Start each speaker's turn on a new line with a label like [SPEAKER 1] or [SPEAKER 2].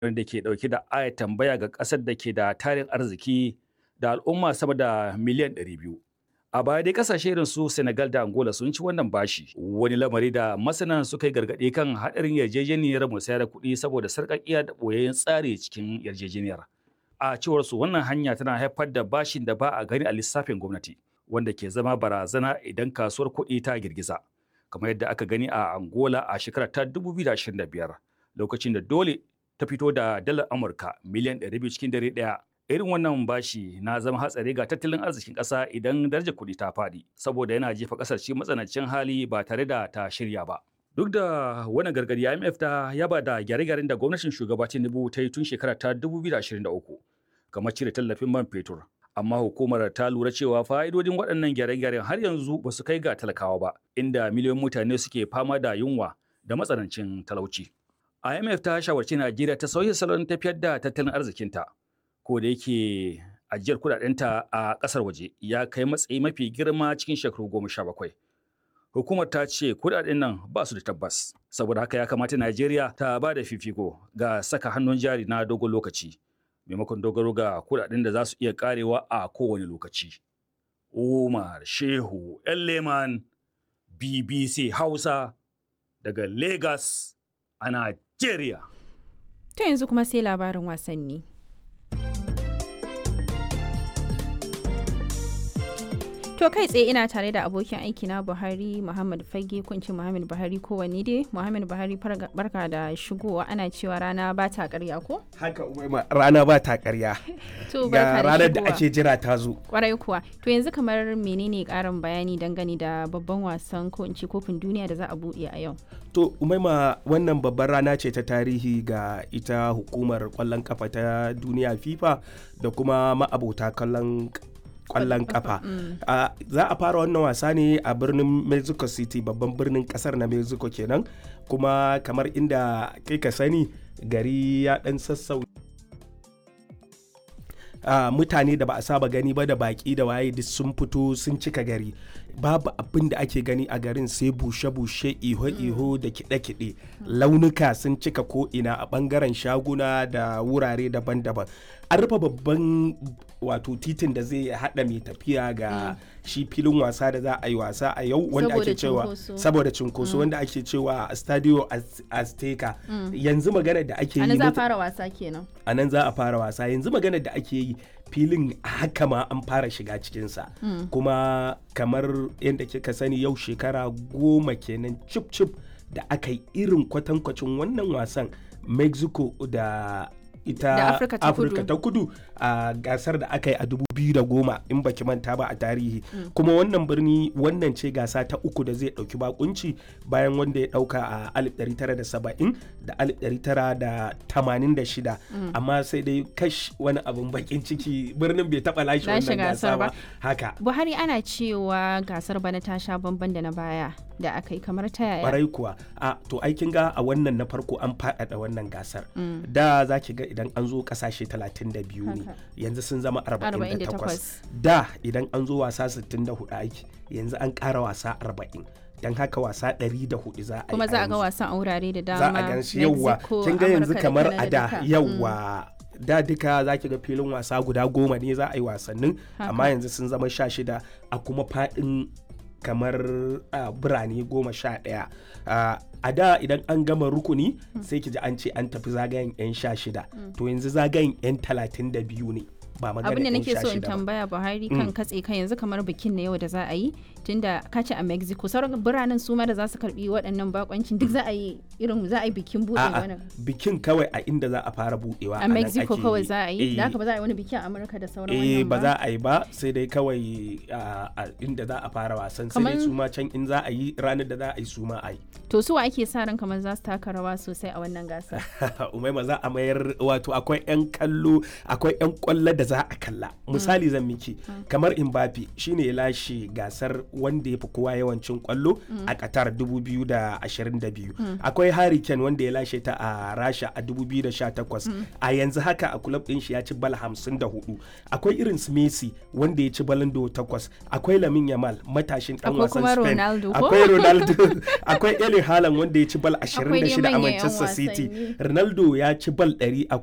[SPEAKER 1] wanda ke dauke da aya tambaya ga kasar da ke da tarin arziki da al'umma sama da miliyan 200. A baya dai kasashe irin su Senegal da Angola sun ci wannan bashi. Wani lamari da masana suka yi gargaɗi kan haɗarin yarjejeniyar musayar kuɗi saboda sarƙaƙiya da ɓoyayyen tsari cikin yarjejeniyar. A cewar su wannan hanya tana haifar da bashin da ba a gani a lissafin gwamnati, wanda ke zama barazana idan kasuwar kuɗi ta girgiza. Kamar yadda aka gani a Angola a shekarar ta 2025, lokacin da dole ta fito da dalar Amurka miliyan 200 cikin dare ɗaya. Irin wannan bashi na zama hatsari ga tattalin arzikin ƙasa idan darajar kuɗi ta faɗi, saboda yana jefa ƙasar cikin matsanancin hali ba tare da ta shirya ba. Duk da wannan gargadi IMF ta yaba da gyare-gyaren da gwamnatin shugaba Tinubu ta yi tun shekara ta 2023, kamar cire tallafin man fetur. Amma hukumar ta lura cewa fa'idodin waɗannan gyare-gyaren har yanzu ba su kai ga talakawa ba, inda miliyoyin mutane suke fama da yunwa da matsanancin talauci. IMF ta shawarci Najeriya ta sauya salon tafiyar da tattalin arzikinta. Ko da yake ajiyar kudadenta a ƙasar waje ya kai matsayi mafi girma cikin shekaru goma sha bakwai. Hukumar ta ce kudaden nan ba su da tabbas, saboda haka ya kamata Najeriya ta ba da fifiko ga saka hannun jari na dogon lokaci, maimakon dogaro ga kudaden da za su iya karewa a kowane lokaci. Umar Shehu Leman BBC Hausa daga Lagos a Najeriya.
[SPEAKER 2] To yanzu kuma sai labarin wasanni. To kai tsaye ina tare da abokin aiki na Buhari Muhammad Fage kunci Muhammad Buhari kowanne dai Muhammad Buhari barka da shigowa ana cewa rana ba ta karya ko?
[SPEAKER 3] Haka umaima rana ba ta karya.
[SPEAKER 2] To
[SPEAKER 3] Ga ranar da ake jira ta zo.
[SPEAKER 2] Kwarai kuwa. To yanzu kamar menene karin bayani dangane da babban wasan ko in ce kofin duniya da za a buɗe a yau?
[SPEAKER 3] To umaima wannan babbar rana ce ta tarihi ga ita hukumar kwallon kafa ta duniya FIFA da kuma ma'abota kallon kwallon kafa za a fara wannan wasa ne a birnin mexico city babban birnin kasar na mexico kenan kuma kamar inda kai ka sani gari ya dan sassau Uh, mutane da ba a saba gani ba da baki da waye duk sun fito sun cika gari babu abin da ake gani a garin sai bushe-bushe iho-iho da kiɗe-kiɗe launuka sun cika ko'ina a ɓangaren shaguna da wurare daban-daban an rufe babban wato titin da zai haɗa mai tafiya ga shi filin wasa da za a yi wasa a yau wanda ake cewa saboda cinkoso wanda ake cewa stadio azteca yanzu magana da ake yi
[SPEAKER 2] za a fara wasa kenan
[SPEAKER 3] a nan za a fara wasa yanzu magana da ake yi filin haka ma an fara shiga cikinsa kuma kamar yadda kika sani yau shekara goma kenan cip cip da aka yi irin kwatankwacin wannan wasan mexico da ita afirka ta kudu a gasar da aka yi a 2010 in baki manta ba a tarihi kuma wannan birni wannan ce gasa ta uku da zai dauki bakunci bayan wanda ya dauka a 1970 da 1986 amma sai dai kash wani abin bakin ciki birnin bai taba lashe wannan gasa ba haka
[SPEAKER 2] buhari ana cewa gasar bana ta sha bamban da na baya da aka yi kamar ta yaya
[SPEAKER 3] kwarai kuwa a to aikin ga a wannan na farko an faɗaɗa wannan gasar da za ki ga idan an zo kasashe 32 ne yanzu sun zama 48 da idan an zo wasa 64 aiki yanzu an ƙara wasa 40 don haka wasa 104 za a yi
[SPEAKER 2] kuma za a ga wasan a wurare da dama
[SPEAKER 3] za a gan shi yawwa kin ga yanzu kamar a da yawwa da duka za ki ga filin wasa guda goma ne za a yi wasannin amma yanzu sun zama sha shida a kuma faɗin kamar uh, birane goma sha ɗaya uh, a da idan an gama rukuni mm. sai ki ji an ce an tafi zagayen 'yan sha shida mm. to yanzu zagayen 'yan talatin da biyu ne ba magana
[SPEAKER 2] abin da nake so in tambaya buhari kan katse kan yanzu kamar bikin na yau da za a yi tunda kace a mexico sauran biranen su ma da za su karbi waɗannan bakoncin duk za a yi irin za a yi bikin buɗe wannan
[SPEAKER 3] bikin kawai a inda za a fara buɗewa
[SPEAKER 2] a mexico kawai za a yi da haka ba za a yi wani biki a amurka da sauran wannan
[SPEAKER 3] ba za a yi ba sai dai kawai a inda za a fara wasan sai dai su ma can in za a yi ranar da za a yi su ma a yi
[SPEAKER 2] to su wa ake sa ran kamar za su taka rawa sosai a wannan gasa
[SPEAKER 3] umaima za a mayar wato akwai yan kallo akwai yan kwallo da za a kalla misali zan miki kamar Mbappe shine ya lashe gasar wanda ya fi kowa yawancin kwallo a Qatar 2022 akwai Harry Kane wanda ya lashe ta a Rasha a 2018 a yanzu haka a club din shi ya ci bal 54 akwai irin su Messi wanda ya ci balon do 8 akwai Lamine Yamal matashin dan
[SPEAKER 2] Akwai
[SPEAKER 3] wasan
[SPEAKER 2] kuma
[SPEAKER 3] Spain
[SPEAKER 2] Ronaldo ko?
[SPEAKER 3] akwai Ronaldo akwai Erling Haaland wanda ya ci bal
[SPEAKER 2] Akwai dai
[SPEAKER 3] 26 a
[SPEAKER 2] manyan 'yan
[SPEAKER 3] Manchester City
[SPEAKER 2] wasanni.
[SPEAKER 3] Ronaldo ya ci bal 100 a